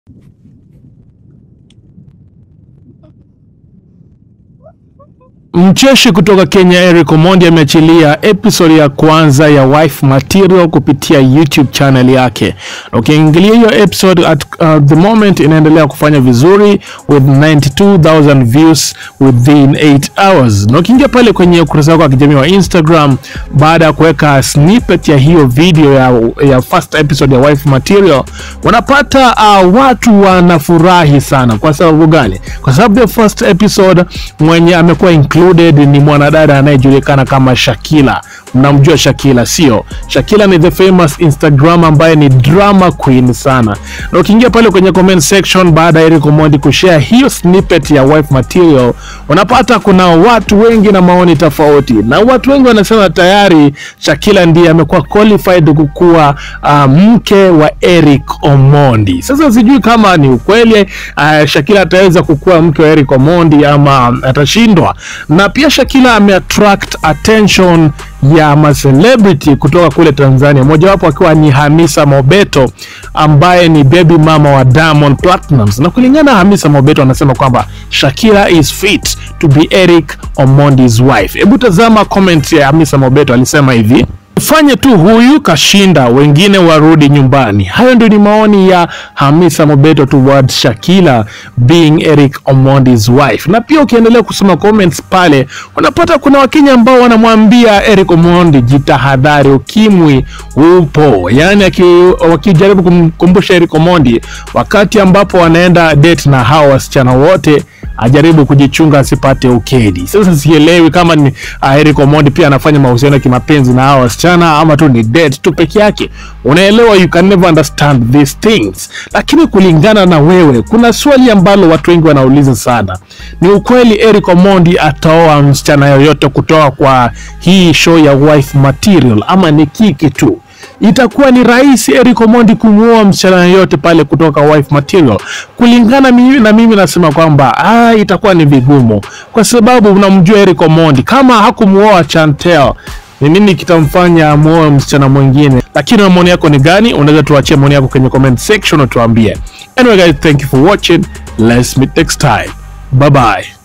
Mcheshi kutoka Kenya Eric Omondi ameachilia episode ya kwanza ya Wife Material kupitia YouTube channel yake. Na Ukiangalia hiyo episode at uh, the moment inaendelea kufanya vizuri with 92000 views within 8 hours. Na ukiingia pale kwenye ukurasa wako wa kijamii wa Instagram baada ya kuweka snippet ya hiyo video ya, ya first episode ya Wife Material unapata uh, watu wanafurahi sana. Kwa sababu gani? Kwa sababu the first episode mwenye amekuwa included ni mwanadada anayejulikana kama Shakila. Mnamjua Shakila, sio? Shakila ni the famous Instagram ambaye ni drama queen sana. Na ukiingia pale kwenye comment section baada ya Eric Omondi kushare hiyo snippet ya wife material, unapata kuna watu wengi na maoni tofauti, na watu wengi wanasema tayari Shakila ndiye amekuwa qualified kukuwa uh, mke wa Eric Omondi. Sasa sijui kama ni ukweli uh, Shakila ataweza kukuwa mke wa Eric Omondi ama atashindwa. Na pia Shakila ameattract attention ya macelebrity kutoka kule Tanzania, mojawapo akiwa ni Hamisa Mobeto ambaye ni baby mama wa Diamond Platnumz. Na kulingana na Hamisa Mobeto anasema kwamba Shakira is fit to be Eric Omondi's wife. Hebu tazama comment ya Hamisa Mobeto, alisema hivi fanye tu huyu kashinda, wengine warudi nyumbani. Hayo ndio ni maoni ya Hamisa Mobeto towards Shakila being Eric Omondi's wife. Na pia ukiendelea kusoma comments pale, unapata kuna Wakenya ambao wanamwambia Eric Omondi, jitahadhari, ukimwi upo. Yani aki- wakijaribu kumkumbusha Eric Omondi wakati ambapo wanaenda date na hao wasichana wote ajaribu kujichunga asipate ukedi. Sasa sielewi kama ni uh, Eric Omondi pia anafanya mahusiano ya kimapenzi na hao wasichana ama tu ni date tu peke yake. Unaelewa, you can never understand these things. Lakini kulingana na wewe, kuna swali ambalo watu wengi wanauliza sana, ni ukweli Eric Omondi ataoa msichana yoyote kutoka kwa hii show ya wife material ama ni kiki tu? itakuwa ni rahisi Eric Omondi kumuoa msichana yoyote pale kutoka wife material. Kulingana mimi na mimi nasema kwamba ah, itakuwa ni vigumu, kwa sababu unamjua Eric Omondi, kama hakumuoa Chantel ni nini kitamfanya amuoe msichana mwingine? Lakini maoni yako ni gani? Unaweza tuachie maoni yako kwenye comment section, utuambie. Anyway guys, thank you for watching. Let's meet next time. Bye bye.